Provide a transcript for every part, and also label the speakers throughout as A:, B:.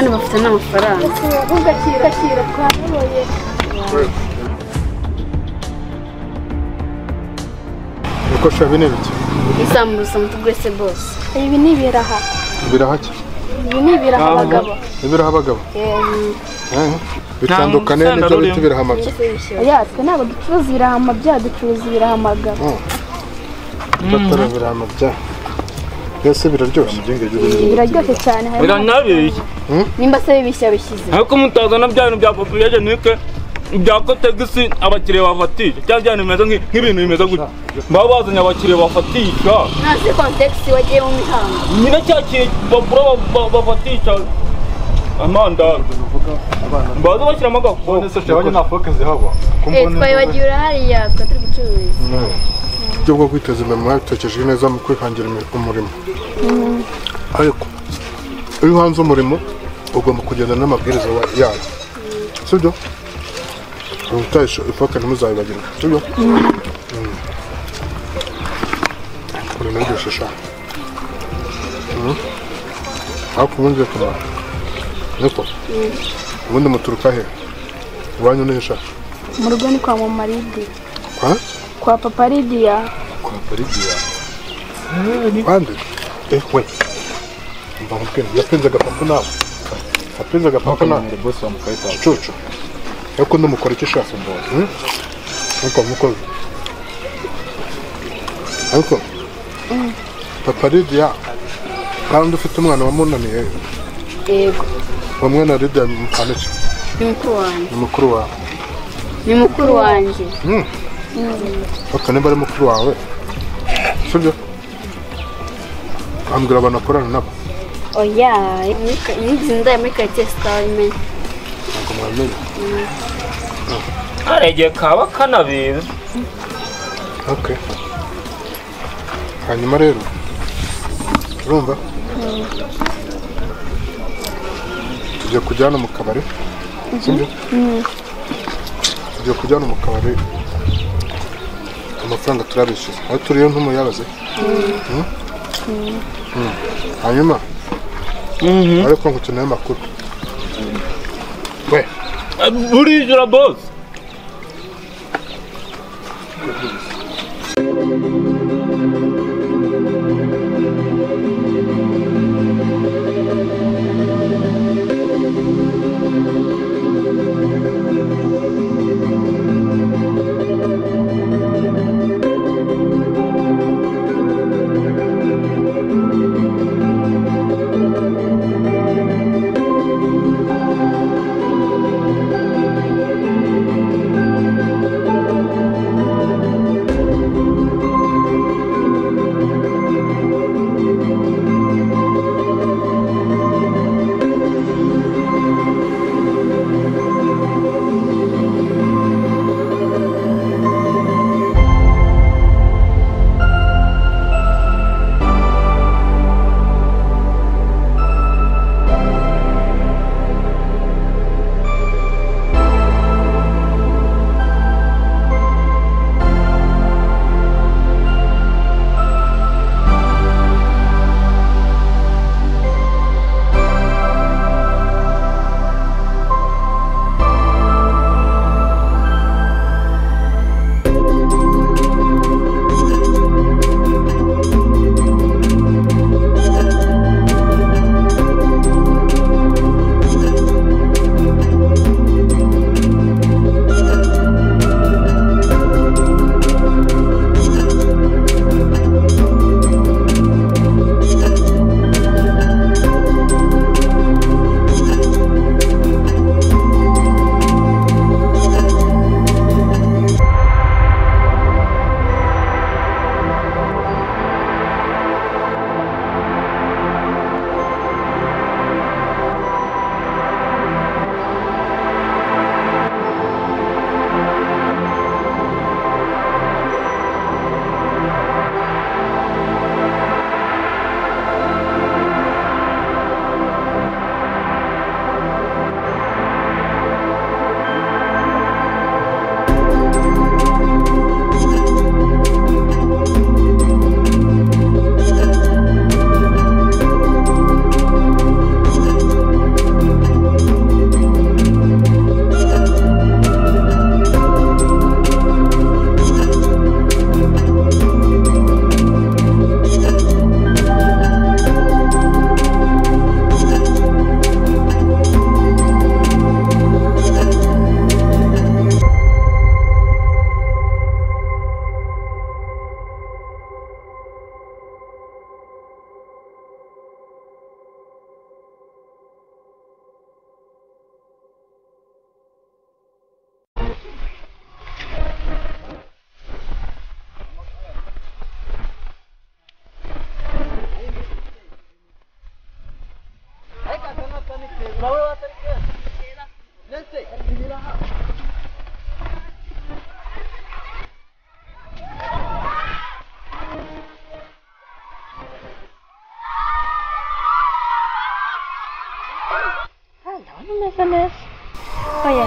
A: ndetse n'amafaranga
B: ugakira twayoboye
C: ibikoresho bine bike
A: isambuza mutu bwese bose
B: ibi ni ibiraha
C: birahake
B: ibi ni ibiraha abagabo
C: ibiraha abagabo Eh, bitandukane
D: Nta musenda
C: n'ibyo bita
D: rurimo.
C: ibiraha bye
B: oya twe ntabwo ducuruza ibiraha amabya ducuruza ibiraha amagabo
C: batara ibiraha bya mbese biraryoshye
B: biraryoshye cyane harimo
D: biranabeshya
A: nimba se bibishya bishyize
D: ariko mutazana bya bintu bya papiye jenike bya kotegisi abakiriya bafatisha cyangwa bya bintu bimeze nk'i- nk'ibintu bimeze gutya baba bazanye abakiriya bafatisha
A: ntazi kontekisi wagiye mu mihango
D: nyine cya kintu bagura ba- ba- bafatisha amandazi baza bashyiramo agafuka
A: twaye wagiye urahariya twa turi gucuruza
C: uburyo bwo kwiteza imbere mwabitokejwe neza mu kwihangira imi- umurimo ariko iyo uhanze umurimo ugomba kugenda n'amabwiriza wa- yayo sibyo ubutahisha ifoke ntimuzabibagirwe sibyo Mm. urinaryoshye sha Mm. ariko ubundi kumara niko ubundi muturuka he iwanyu ni he sha
B: mu rugo ni kwa mama lidiya
C: kwa
B: kwa papa lidiya
C: Bande? Eh, we. Mba mubwira, yapenze agapapu nawe. Yapenze agapapu nawe. Cucu. Ariko ndumukora icyo ushaka. Hmm? Ariko mukozi. Ariko. Papa Lydia, kandi ufite umwana wamunaniye,
A: yego
C: bamwe na Lydia mukana iki?
A: ni mukuru wanjye
C: Ni mukuru wawe.
A: ni mukuru wanjye
C: Aka nimba ari mukuru wawe. Sibyo? Ambwira abantu akorana nabo.
A: oya nigeze ndaya muri karitsiye sitawimeni
C: Ntabwo mwamenya.
D: hari igihe kaba kanabizi
C: Okay. Hanyuma rero urumva tugiye kujya hano mu kabari sibyo tugiye kujya hano mu kabari amafaranga turabishyura aho turiyo ntumuyabaze Mm? Mm. hanyuma ariko ngukeneye amakuru we
D: burijura bose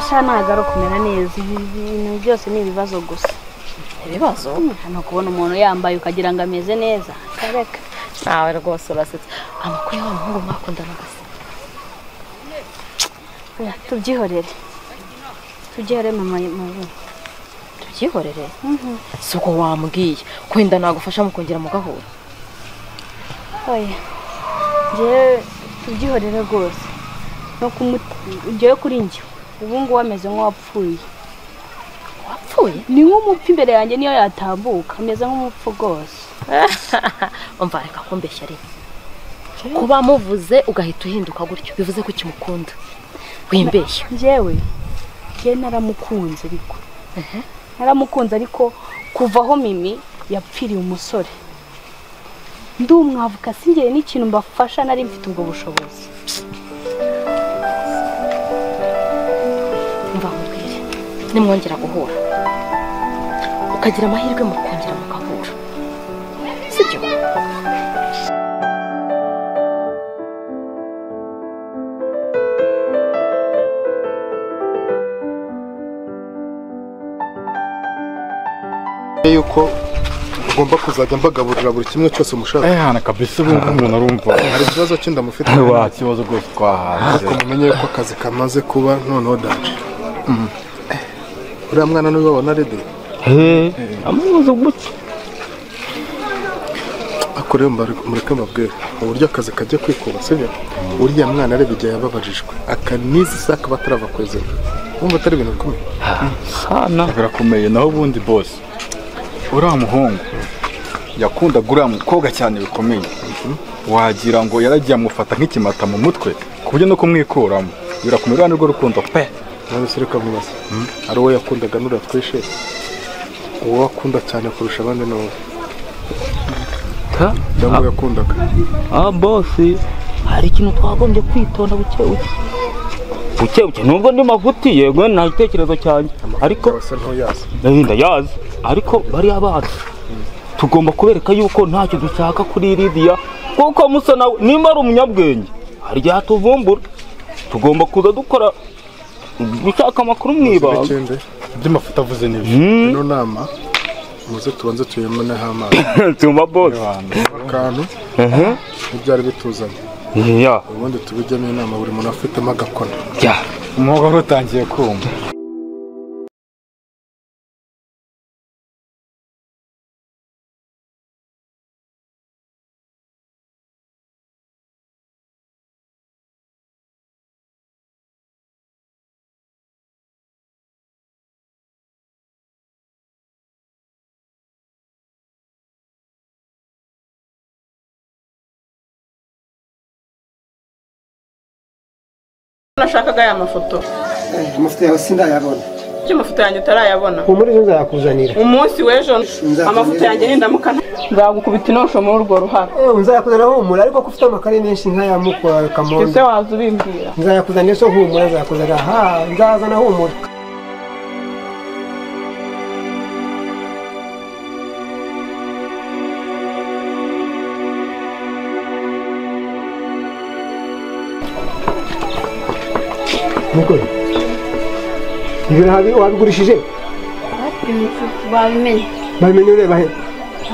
A: sha ntabwo ari ukumera neza ibi bintu byose ni ibibazo gusa
E: ibibazo
A: hano kubona umuntu yambaye ukagira ngo ameze neza kareka
E: nawe rwose urasetsa amakuru y'uwo muhungu mwakundanaga se
A: Oya, tubyihorere tubyihorere mama mubu
E: tubyihorere si uko wambwiye kwenda nagufasha mu kongera mugahura
A: oya njyewe tubyihorere rwose no kumuta ujyewe kuri njye ubu ngubu ameze nk'uwapfuye
E: wapfuye
A: ni nk'umupfu imbere yanjye niyo yatambuka ameze nk'umupfu rwose
E: umva reka kumbeshya rimwe kuba muvuze ugahita uhinduka gutyo bivuze ko ukimukunda wimbeshya
A: njyewe njyewe naramukunze ariko naramukunze ariko kuva aho mimi yapfiriye umusore ndumwavuka singere n'ikintu mbafasha nari mfite ubwo bushobozi
E: mva nkubwire nimwongera guhura ukagira amahirwe mu kongera mugahura sibyo
C: yuko ugomba kuzajya mbagaburira buri kimwe cyose mushaka
F: Eh, hana kabisa ubu ngubu umuntu arumva
C: hari ikibazo cy'indamufite
F: wa kibazo rwose twahaze
C: ariko mumenye yuko akazi kamaze kuba noneho daje uriya mwana niwe wabona rede
F: amubuze gutya
C: ariko rero mbar- mureke mbabwire uburyo akazi kajya kwikuba sibyo uriya mwana areba igihe yababajijwe akanizi se akaba atarava ku izina wumva atari ibintu bikomeye
F: sana birakomeye naho ubundi boss uriya muhungu yakundaga uriya mukobwa cyane bikomeye wagira ngo yaragiye amufata nk'ikimata mu mutwe ku buryo no kumwikuramo birakomeye uriya nirwo rukundo pe
C: none se reka mwibaze ari uwo yakundaga n'uriya twishe uwo akunda cyane kurusha abandi ni wowe cyangwa uwo yakundaga
D: ah bosi
E: hari ikintu twagombye kwitonda buke buke
D: buke buke nubwo ndi mafuti yego nta gitekerezo cyanjye ariko
C: yose ntuyazi
D: ndahinda yazi ariko bariya bana tugomba kubereka yuko ntacyo dushaka kuri Lidiya kuko musa nawe nimba ari umunyabwenge hari igihe atuvumbura tugomba kuza dukora gushaka amakuru mu ibanga
C: n'ikindi
F: by'amafuta avuze n'ibyo
D: Hmm,
C: ino nama muze tubanze tuyemeneho amazi
D: tumba bosi
C: akantu
D: Mhm.
C: ntibyari bituzanye
D: ya
C: ubundi tubijyamo inama buri muntu afitemo agakona
D: ya
F: umuhogo wari utangiye kumva
G: nashakaga aya mafoto
H: amafoto yawe sindayabona
G: kuki amafoto yanjye utarayabona
H: humura ejo nzayakuzanira
G: umunsi w'ejo
H: Nzakubwira.
G: amafoto yanjye nindamuka nzagukubita inonsho muri urwo ruhara
H: nzayakuzanira humura ariko ko ufite amakare menshi nk'aya mukwa
G: ese
H: kamondo
G: waza ubimbwira
H: nzayakuzanira so humura nzayakuzanira ha nzazana humura Mugore, ibyo ntabi wabigurishije
B: babimenye
H: babimenye ureba he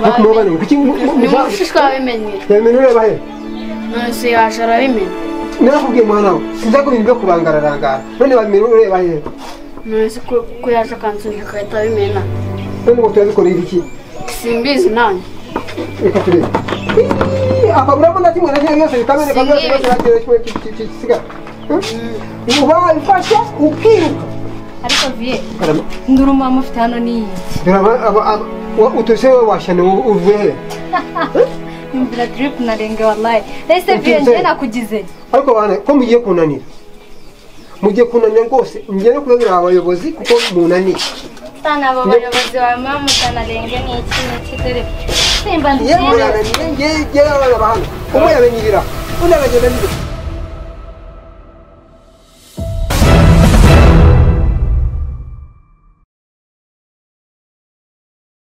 H: ariko umubare kuki
B: ni mugufi twabimenye
H: babimenye ureba he
B: none se yaje arabimenya
H: narakubwiye muhana we sinzakubwira ibyo kubangararangara none babimenye ureba he
B: none se ko ko yaje akansubira agahita abimena
H: none ngo turabikorera iki
B: simbizi nanjye
H: reka turebe Iiii, akabura ko na kimwe na kimwe byose bikameneka byose byose bakiriwe kimwe kisigara ubafashe ukiruka
E: ariko viye nduruma mufite hano n'iyi
H: utose wowe washane uvuye he
E: imvura drip narenge wallahi ese viye
H: Ukize.
E: njye nakugize
H: ariko bana ko mugiye kunanira mugiye kunanira rwose mugiye no kubabwira aba bayobozi kuko munaniye
I: sana abo bayobozi bawe muba mutanarenge n'iki n'iki dore simba
H: yewe
I: ndishimye
H: yananiye ngewe ngewe abana bahana umwe yabanyirira undi abanyirira